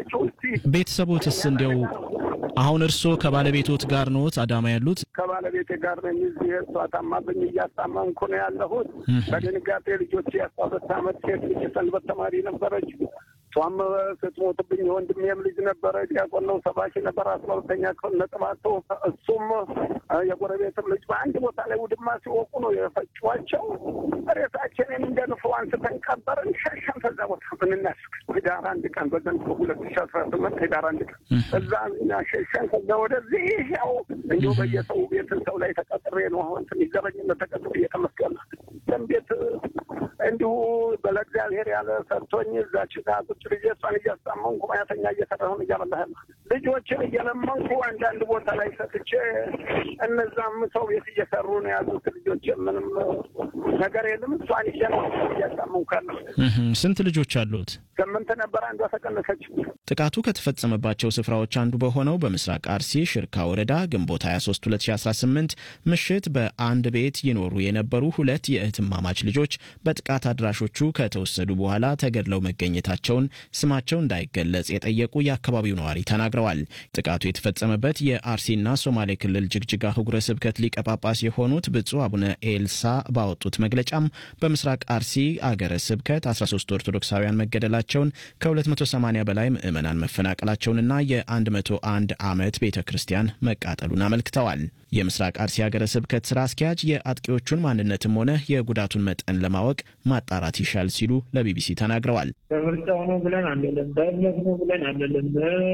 ናቸው። እስቲ ቤተሰቦትስ እንዲያው አሁን እርስዎ ከባለቤቶት ጋር ኖት አዳማ ያሉት? ከባለቤቴ ጋር ነኝ። እዚህ እሷ ታማብኝ እያስታመምኩ ነው ያለሁት። በድንጋጤ ልጆች የአስራ ሁለት ዓመት ሴት ልጅ ሰንበት ተማሪ ነበረች። እሷም ስትሞትብኝ የወንድሜም ልጅ ነበረ፣ ዲያቆን ነው፣ ሰባኪ ነበር፣ አስራ ሁለተኛ ክፍል ነጥብ አቶ እሱም የጎረቤትም ልጅ በአንድ ቦታ ላይ ውድማ ሲወቁ ነው የፈጯቸው። ሬሳችንን እንደ ንፍሮ አንስተን ቀበርን፣ ሸሸን። ከዛ ቦታ ምንናስክ ህዳር አንድ ቀን በዘንድሮ ሁለት ሺ አስራ ስምንት ህዳር አንድ ቀን እዛ እኛ ሸሸን። ከዛ ወደዚህ ያው እንዲሁ በየሰው ቤት ሰው ላይ ተቀጥሬ ነው አሁን ትንሽ ዘረኝነት ተቀጥሬ እየተመስገና ቤት እንዲሁ በለእግዚአብሔር ያለ ሰጥቶኝ እዛች ጋ ቁጭ ልጅ እሷን እያስጣመንኩ ማያተኛ እየሰራሁን እያበላህ ልጆችን እየለመንኩ አንዳንድ ቦታ ላይ ሰጥቼ እነዛም ሰው ቤት እየሰሩ ነው ያሉት ልጆች። ምንም ነገር የለም። እሷን ይዤ ነው እያስጣመንኩ ያለሁ። ስንት ልጆች አሉት? ስምንት ነበር፣ አንዷ ተቀነሰች። ጥቃቱ ከተፈጸመባቸው ስፍራዎች አንዱ በሆነው በምስራቅ አርሲ ሽርካ ወረዳ ግንቦት 23 2018 ምሽት በአንድ ቤት ይኖሩ የነበሩ ሁለት የእህትማማች ልጆች በጥቃት አድራሾቹ ከተወሰዱ በኋላ ተገድለው መገኘታቸውን ስማቸው እንዳይገለጽ የጠየቁ የአካባቢው ነዋሪ ተናግረዋል። ጥቃቱ የተፈጸመበት የአርሲና ሶማሌ ክልል ጅግጅጋ ህጉረ ስብከት ሊቀ ጳጳስ የሆኑት ብፁዕ አቡነ ኤልሳ ባወጡት መግለጫም በምስራቅ አርሲ አገረ ስብከት 13 ኦርቶዶክሳውያን መገደላቸውን ከ280 በላይ ምዕመናን መፈናቀላቸውንና የ101 ዓመት ቤተ ክርስቲያን መቃጠሉን አመልክተዋል። የምስራቅ አርሲ ሀገረ ስብከት ስራ አስኪያጅ የአጥቂዎቹን ማንነትም ሆነ የጉዳቱን መጠን ለማወቅ ማጣራት ይሻል ሲሉ ለቢቢሲ ተናግረዋል። በምርጫው ነው ብለን አንልም፣ በእምነት ነው ብለን አንልም፣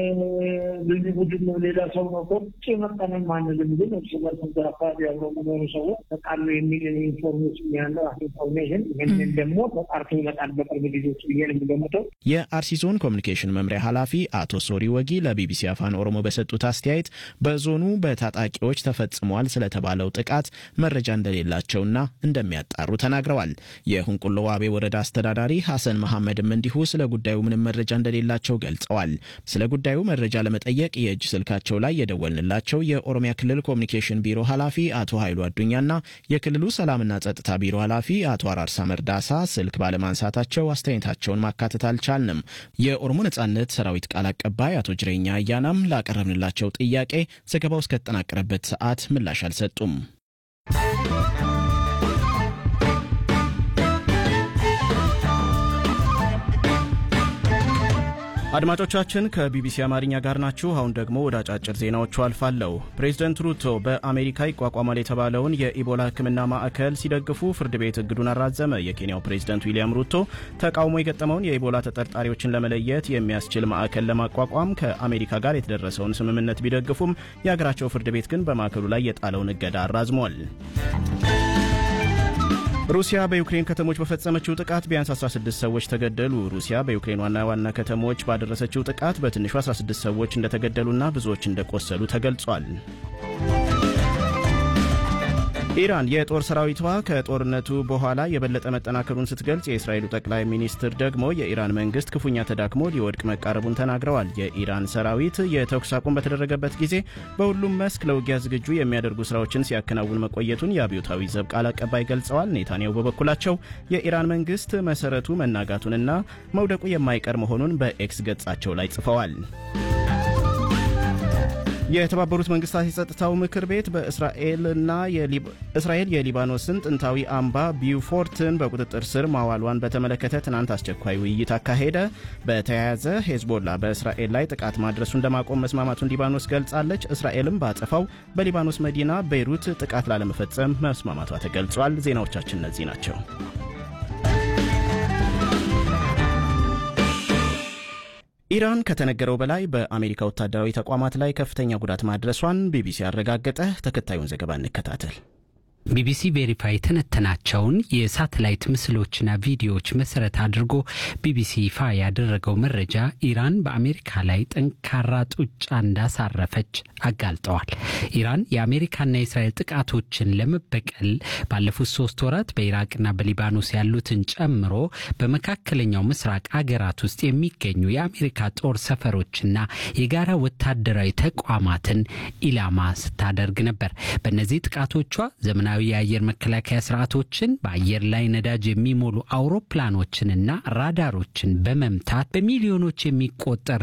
ልዩ ቡድን ነው ሌላ ሰው ነው ቁጭ መጠንም አንልም። ግን እርስ በርስ እዛ አካባቢ አብረው የሚኖሩ ሰዎች ተቃሉ የሚል ኢንፎርሜሽን ያለው ኢንፎርሜሽን ይህንን ደግሞ ተጣርቶ ይመጣል በቅርብ ጊዜዎች ብዬ ነው የምገምተው። የአርሲ ዞን ኮሚኒኬሽን መምሪያ ኃላፊ አቶ ሶሪ ወጊ ለቢቢሲ አፋን ኦሮሞ በሰጡት አስተያየት በዞኑ በታጣቂዎች ተፈጽሟል ስለተባለው ጥቃት መረጃ እንደሌላቸውና እንደሚያጣሩ ተናግረዋል። የሁንቁሎ ዋቤ ወረዳ አስተዳዳሪ ሐሰን መሐመድም እንዲሁ ስለ ጉዳዩ ምንም መረጃ እንደሌላቸው ገልጸዋል። ስለ ጉዳዩ መረጃ ለመጠየቅ የእጅ ስልካቸው ላይ የደወልንላቸው የኦሮሚያ ክልል ኮሚኒኬሽን ቢሮ ኃላፊ አቶ ኃይሉ አዱኛና የክልሉ ሰላምና ጸጥታ ቢሮ ኃላፊ አቶ አራርሳ መርዳሳ ስልክ ባለማንሳታቸው አስተያየታቸውን ማካተት አልቻልንም። የኦሮሞ ነጻነት ሰራዊት ቃል አቀባይ አቶ ጅሬኛ አያናም ላቀረብንላቸው ጥያቄ ዘገባው እስከተጠናቀረበት ሰዓት ምላሽ አልሰጡም። አድማጮቻችን ከቢቢሲ አማርኛ ጋር ናችሁ። አሁን ደግሞ ወደ አጫጭር ዜናዎቹ አልፋለሁ። ፕሬዝደንት ሩቶ በአሜሪካ ይቋቋማል የተባለውን የኢቦላ ሕክምና ማዕከል ሲደግፉ ፍርድ ቤት እግዱን አራዘመ። የኬንያው ፕሬዝደንት ዊልያም ሩቶ ተቃውሞ የገጠመውን የኢቦላ ተጠርጣሪዎችን ለመለየት የሚያስችል ማዕከል ለማቋቋም ከአሜሪካ ጋር የተደረሰውን ስምምነት ቢደግፉም የሀገራቸው ፍርድ ቤት ግን በማዕከሉ ላይ የጣለውን እገዳ አራዝሟል። ሩሲያ በዩክሬን ከተሞች በፈጸመችው ጥቃት ቢያንስ 16 ሰዎች ተገደሉ። ሩሲያ በዩክሬን ዋና ዋና ከተሞች ባደረሰችው ጥቃት በትንሹ 16 ሰዎች እንደተገደሉና ብዙዎች እንደቆሰሉ ተገልጿል። ኢራን የጦር ሰራዊቷ ከጦርነቱ በኋላ የበለጠ መጠናከሩን ስትገልጽ፣ የእስራኤሉ ጠቅላይ ሚኒስትር ደግሞ የኢራን መንግስት ክፉኛ ተዳክሞ ሊወድቅ መቃረቡን ተናግረዋል። የኢራን ሰራዊት የተኩስ አቁም በተደረገበት ጊዜ በሁሉም መስክ ለውጊያ ዝግጁ የሚያደርጉ ስራዎችን ሲያከናውን መቆየቱን የአብዮታዊ ዘብ ቃል አቀባይ ገልጸዋል። ኔታንያሁ በበኩላቸው የኢራን መንግስት መሰረቱ መናጋቱንና መውደቁ የማይቀር መሆኑን በኤክስ ገጻቸው ላይ ጽፈዋል። የተባበሩት መንግስታት የጸጥታው ምክር ቤት በእስራኤልና እስራኤል የሊባኖስን ጥንታዊ አምባ ቢውፎርትን በቁጥጥር ስር ማዋሏን በተመለከተ ትናንት አስቸኳይ ውይይት አካሄደ። በተያያዘ ሄዝቦላ በእስራኤል ላይ ጥቃት ማድረሱን ለማቆም መስማማቱን ሊባኖስ ገልጻለች። እስራኤልም በአጸፋው በሊባኖስ መዲና ቤይሩት ጥቃት ላለመፈጸም መስማማቷ ተገልጿል። ዜናዎቻችን እነዚህ ናቸው። ኢራን ከተነገረው በላይ በአሜሪካ ወታደራዊ ተቋማት ላይ ከፍተኛ ጉዳት ማድረሷን ቢቢሲ አረጋገጠ። ተከታዩን ዘገባ እንከታተል። ቢቢሲ ቬሪፋይ የተነተናቸውን የሳተላይት ምስሎችና ቪዲዮዎች መሰረት አድርጎ ቢቢሲ ይፋ ያደረገው መረጃ ኢራን በአሜሪካ ላይ ጠንካራ ጡጫ እንዳሳረፈች አጋልጠዋል። ኢራን የአሜሪካና የእስራኤል ጥቃቶችን ለመበቀል ባለፉት ሶስት ወራት በኢራቅና በሊባኖስ ያሉትን ጨምሮ በመካከለኛው ምስራቅ አገራት ውስጥ የሚገኙ የአሜሪካ ጦር ሰፈሮችና የጋራ ወታደራዊ ተቋማትን ኢላማ ስታደርግ ነበር። በእነዚህ ጥቃቶቿ ዘመናዊ የአየር መከላከያ ስርዓቶችን በአየር ላይ ነዳጅ የሚሞሉ አውሮፕላኖችንና ራዳሮችን በመምታት በሚሊዮኖች የሚቆጠር